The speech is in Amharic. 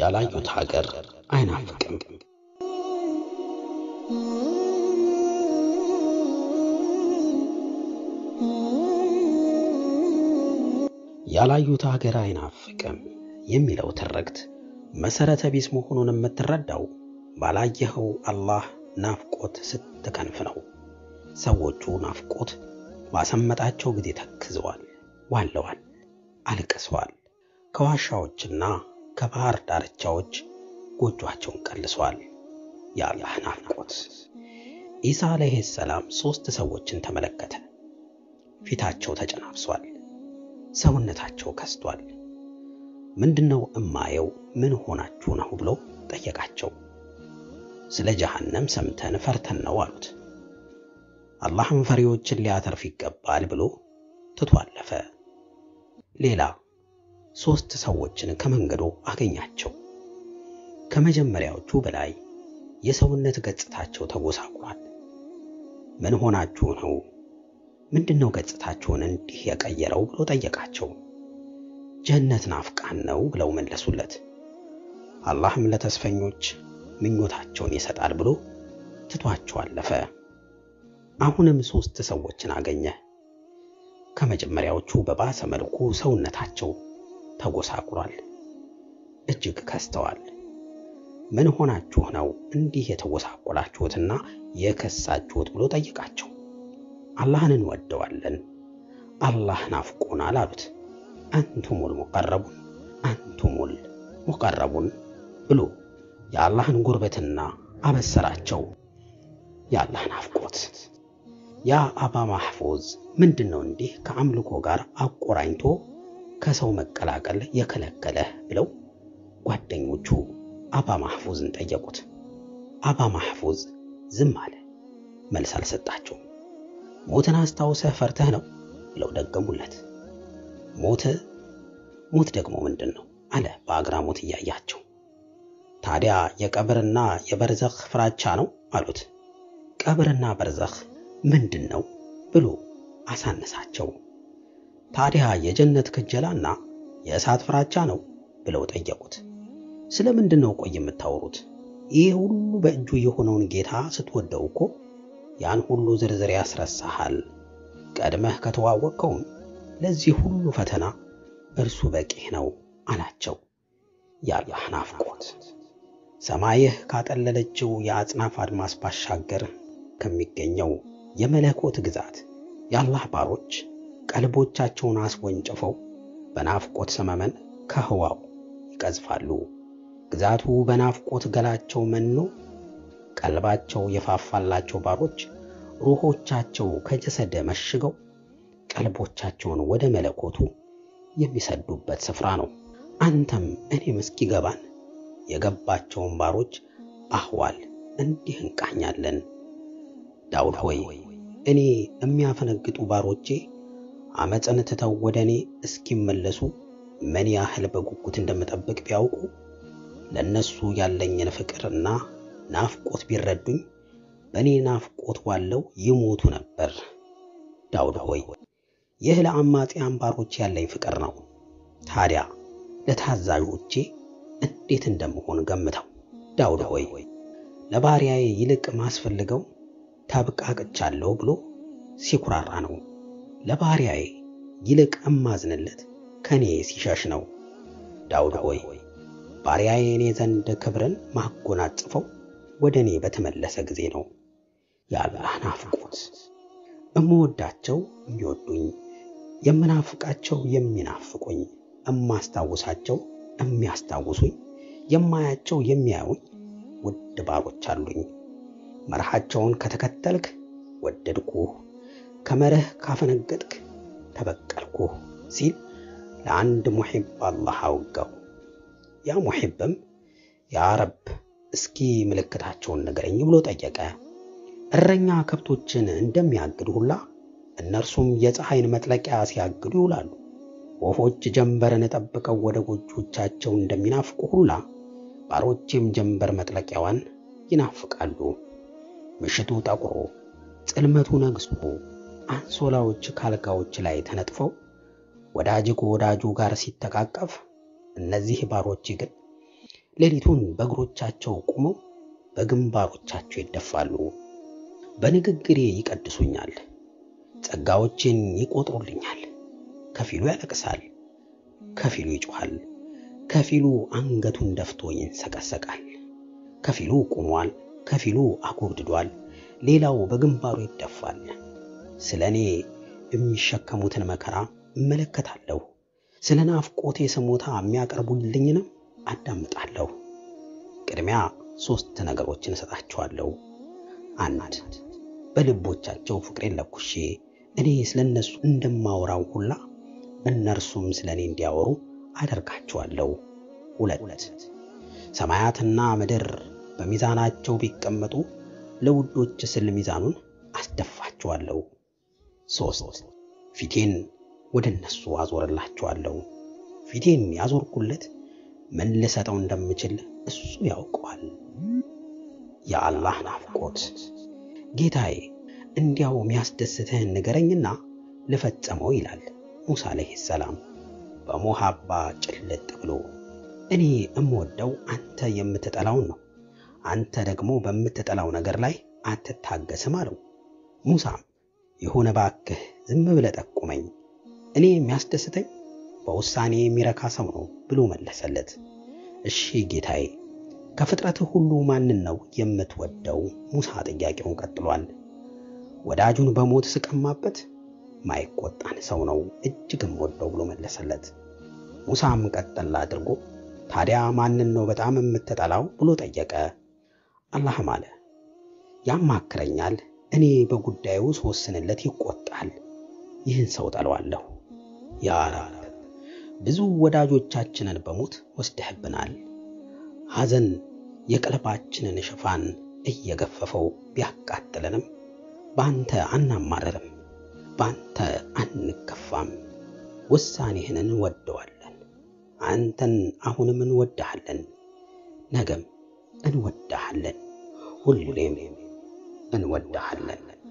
ያላዩት ሀገር አይናፍቅም። ያላዩት ሀገር አይናፍቅም የሚለው ትርክት መሰረተ ቢስ መሆኑን የምትረዳው ባላየኸው አላህ ናፍቆት ስትከንፍ ነው። ሰዎቹ ናፍቆት ባሰመጣቸው ጊዜ ተክዘዋል፣ ዋለዋል፣ አልቅሰዋል። ከዋሻዎችና ከባህር ዳርቻዎች ጎጇቸውን ቀልሰዋል። የአላህ ናፍቆት። ኢሳ ዓለይሂ ሰላም ሦስት ሰዎችን ተመለከተ። ፊታቸው ተጨናብሷል፣ ሰውነታቸው ከስቷል። ምንድነው እማየው? ምን ሆናችሁ ነው ብሎ ጠየቃቸው። ስለ ጀሃነም ሰምተን ፈርተን ነው አሉት። አላህም ፈሪዎችን ሊያተርፍ ይገባል ብሎ ትቶ አለፈ። ሌላ ሦስት ሰዎችን ከመንገዱ አገኛቸው። ከመጀመሪያዎቹ በላይ የሰውነት ገጽታቸው ተጎሳቁሏል። ምን ሆናችሁ ነው? ምንድነው ገጽታችሁን እንዲህ የቀየረው ብሎ ጠየቃቸው። ጀነት ናፍቃን ነው ብለው መለሱለት። አላህም ለተስፈኞች ምኞታቸውን ይሰጣል ብሎ ትቷቸው አለፈ። አሁንም ሦስት ሰዎችን አገኘ። ከመጀመሪያዎቹ በባሰ መልኩ ሰውነታቸው ተጎሳቁሏል፣ እጅግ ከስተዋል። ምን ሆናችሁ ነው እንዲህ የተጎሳቆላችሁትና የከሳችሁት ብሎ ጠይቃቸው። አላህን እንወደዋለን፣ አላህ ናፍቆናል አሉት። አንቱሙል ሙቀረቡን አንቱሙል ሙቀረቡን ብሎ የአላህን ጉርበትና አበሰራቸው። የአላህ ናፍቆት ያ አባ ማህፉዝ ምንድን ነው እንዲህ ከአምልኮ ጋር አቆራኝቶ ከሰው መቀላቀል የከለከለህ ብለው ጓደኞቹ አባ ማህፉዝን ጠየቁት። አባ ማህፉዝ ዝም አለ፣ መልስ አልሰጣቸውም። ሞትን አስታውሰህ ፈርተህ ነው ብለው ደገሙለት። ሞት ሞት ደግሞ ምንድን ነው አለ በአግራሞት እያያቸው። ታዲያ የቀብርና የበርዘኽ ፍራቻ ነው አሉት። ቀብርና በርዘኽ ምንድን ነው ብሎ አሳነሳቸው። ታዲያ የጀነት ክጀላና የእሳት ፍራቻ ነው ብለው ጠየቁት። ስለ ምንድን ነው ቆይ የምታወሩት? ይህ ሁሉ በእጁ የሆነውን ጌታ ስትወደው እኮ ያን ሁሉ ዝርዝር ያስረሳሃል። ቀድመህ ከተዋወቅከውም ለዚህ ሁሉ ፈተና እርሱ በቂህ ነው አላቸው። የአላህ ናፍቆት ሰማይህ ካጠለለችው የአጽናፍ አድማስ ባሻገር ከሚገኘው የመለኮት ግዛት የአላህ ባሮች ቀልቦቻቸውን አስወንጭፈው በናፍቆት ሰመመን ከህዋው ይቀዝፋሉ። ግዛቱ በናፍቆት ገላቸው መኖ ቀልባቸው የፋፋላቸው ባሮች ሩሆቻቸው ከጀሰደ መሽገው ቀልቦቻቸውን ወደ መለኮቱ የሚሰዱበት ስፍራ ነው። አንተም እኔም እስኪገባን የገባቸውን ባሮች አህዋል እንዲህ እንቃኛለን። ዳውድ ሆይ እኔ የሚያፈነግጡ ባሮቼ አመፅን ትተው ወደ እኔ እስኪመለሱ ምን ያህል በጉጉት እንደምጠብቅ ቢያውቁ ለነሱ ያለኝን ፍቅርና ናፍቆት ቢረዱኝ በእኔ ናፍቆት ዋለው ይሞቱ ነበር። ዳውድ ሆይ ይህ ለአማጽያን ባሮች ያለኝ ፍቅር ነው። ታዲያ ለታዛዦቼ እንዴት እንደምሆን ገምተው። ዳውድ ሆይ ለባሪያዬ ይልቅ ማስፈልገው ተብቃቅቻለሁ ብሎ ሲኩራራ ነው። ለባሪያዬ ይልቅ እማዝንለት ከኔ ሲሸሽ ነው። ዳውድ ሆይ ባሪያዬ እኔ ዘንድ ክብርን ማጎናጽፈው ወደ እኔ በተመለሰ ጊዜ ነው። የአላህ ናፍቆት እምወዳቸው የሚወዱኝ፣ የምናፍቃቸው የሚናፍቁኝ፣ እማስታውሳቸው የሚያስታውሱኝ፣ የማያቸው የሚያዩኝ ውድ ባሮች አሉኝ። መርሃቸውን ከተከተልክ ወደድኩህ፣ ከመርህ ካፈነገጥክ ተበቀልኩህ ሲል ለአንድ ሙሒብ አላህ አወጋው። ያ ሙሒብም ያ ረብ እስኪ ምልክታቸውን ንገረኝ ብሎ ጠየቀ። እረኛ ከብቶችን እንደሚያግድ ሁላ እነርሱም የፀሐይን መጥለቂያ ሲያግዱ ይውላሉ። ወፎች ጀንበርን ጠብቀው ወደ ጎጆቻቸው እንደሚናፍቁ ሁላ ባሮቼም ጀንበር መጥለቂያዋን ይናፍቃሉ። ምሽቱ ጠቁሮ ጽልመቱ ነግሶ አንሶላዎች ካልጋዎች ላይ ተነጥፈው ወዳጅ ከወዳጁ ጋር ሲተቃቀፍ፣ እነዚህ ባሮች ግን ሌሊቱን በእግሮቻቸው ቆመው በግንባሮቻቸው ይደፋሉ። በንግግሬ ይቀድሱኛል፣ ጸጋዎቼን ይቆጥሩልኛል። ከፊሉ ያለቅሳል፣ ከፊሉ ይጮኻል፣ ከፊሉ አንገቱን ደፍቶ ይንሰቀሰቃል። ከፊሉ ቆሟል፣ ከፊሉ አጎብድዷል፣ ሌላው በግንባሩ ይደፋል። ስለ እኔ የሚሸከሙትን መከራ እመለከታለሁ። ስለ ናፍቆቴ ስሞታ የሚያቀርቡልኝንም አዳምጣለሁ። ቅድሚያ ሦስት ነገሮችን እሰጣቸዋለሁ። አንድ በልቦቻቸው ፍቅሬን ለኩሼ እኔ ስለ እነሱ እንደማወራው ሁላ እነርሱም ስለ እኔ እንዲያወሩ አደርጋቸዋለሁ። ሁለት ሰማያትና ምድር በሚዛናቸው ቢቀመጡ ለውዶች ስል ሚዛኑን አስደፋቸዋለሁ። ሦስት ፊቴን ወደ እነሱ አዞርላቸዋለሁ። ፊቴን ያዞርኩለት ምን ልሰጠው እንደምችል እሱ ያውቀዋል። የአላህ ናፍቆት ጌታዬ እንዲያው የሚያስደስትህን ንገረኝና ልፈጸመው ይላል ሙሳ ዓለይሂ ሰላም በሞሃባ ጭልጥ ብሎ። እኔ እምወደው አንተ የምትጠላውን ነው፣ አንተ ደግሞ በምትጠላው ነገር ላይ አትታገስም አለው። ሙሳም የሆነ ባክህ ዝም ብለህ ጠቁመኝ፣ እኔ የሚያስደስተኝ በውሳኔ የሚረካ ሰው ነው ብሎ መለሰለት። እሺ ጌታዬ ከፍጥረትህ ሁሉ ማንን ነው የምትወደው? ሙሳ ጥያቄውን ቀጥሏል። ወዳጁን በሞት ስቀማበት ማይቆጣን ሰው ነው እጅግም ወደው ብሎ መለሰለት። ሙሳም ቀጠል አድርጎ ታዲያ ማንን ነው በጣም የምትጠላው ብሎ ጠየቀ። አላህም አለ ያማክረኛል፣ እኔ በጉዳዩ ስወስንለት ይቆጣል። ይህን ሰው ጠለዋለሁ። ያ ረብ ብዙ ወዳጆቻችንን በሞት ወስደህብናል። ሐዘን የቀልባችንን ሽፋን እየገፈፈው ቢያቃጥለንም በአንተ አናማረርም፣ በአንተ አንከፋም። ውሳኔህን እንወደዋለን። አንተን አሁንም እንወድሃለን፣ ነገም እንወድሃለን፣ ሁሌም እንወድሃለን።